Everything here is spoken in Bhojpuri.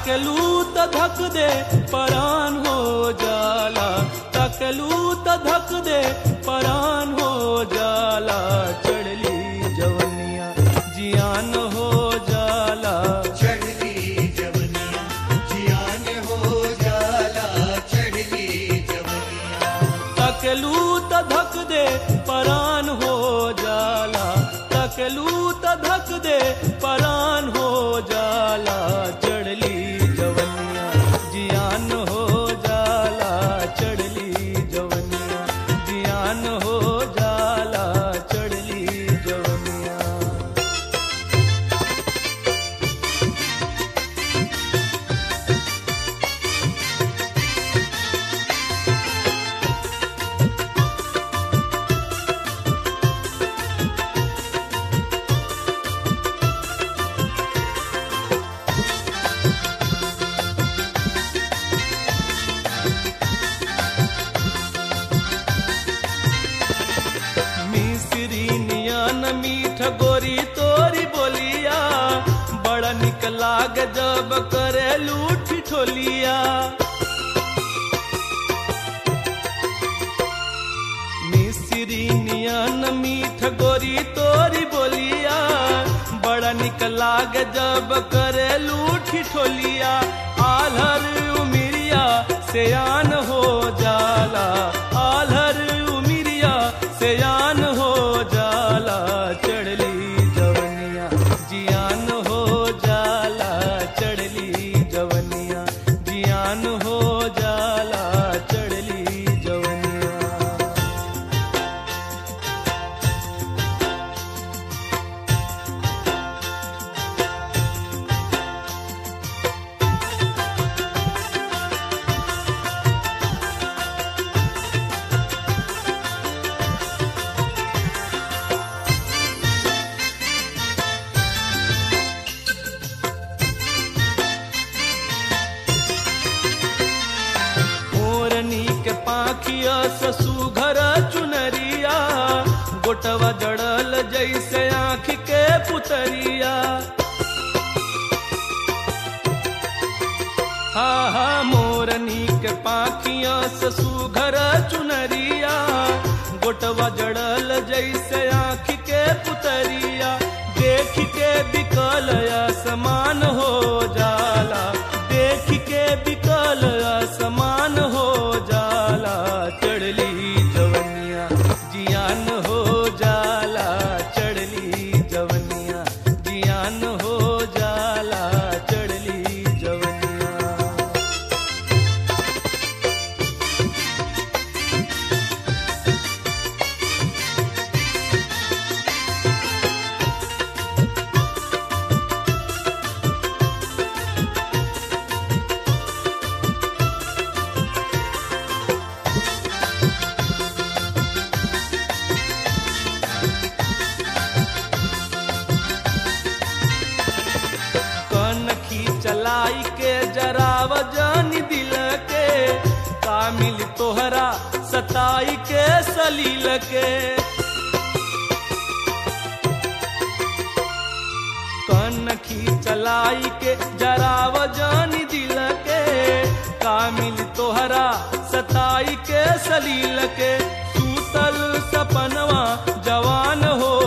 तकलू त धक दे परान हो जाला तकलू त धक दे परान हो जाला चढ़ली जवनिया जियान हो जाला चढ़ली जवनिया जियान हो जाला चढ़ली जवनिया तकलू त धक दे परान हो जाला तकलू त धक दे परान हो जाला चढ़ली जवनिया जियान हो जाला चढ़ली जवनिया जियान हो जाला चढ़ली जवनिया मिसरी नियन मीठ गोरी तोरी बोलिया बड़ा निक लाग जब करे लूठी ठोलिया मिसरी नियन मीठ गोरी तोरी बोलिया बड़ा निक लाग जब करे लूठी ठोलिया आलर उमिरिया सयान हो जाला आलर उमिरिया सयान हो जाला चढ़ली जवनिया जियान हो जाला चढ़ली जवनिया जियान हो जाला चढ़ली जवनिया ओरनी के पाखिया ससु घर चुनरिया गोटवा जड़ल जैसे आँख के पुतरिया हा हा मोरनी के पाखिया ससु घर चुनरिया गोटवा जड़ल जैसे आँख के पुतरिया देख के बिकल समान हो जाला देख के बिकल समान हो जाला चढ़ली जवनिया जियान हो जाला चढ़ली जवनिया जियान हो जाला चढ़ली जवनिया कनखी चलाई के जराव जानी दिल के कामिल तोहरा सताई के सलील के कनखी चलाई के जराव जानी दिल के कामिल तोहरा सताई के सलील के सूतल सपनवा जवान हो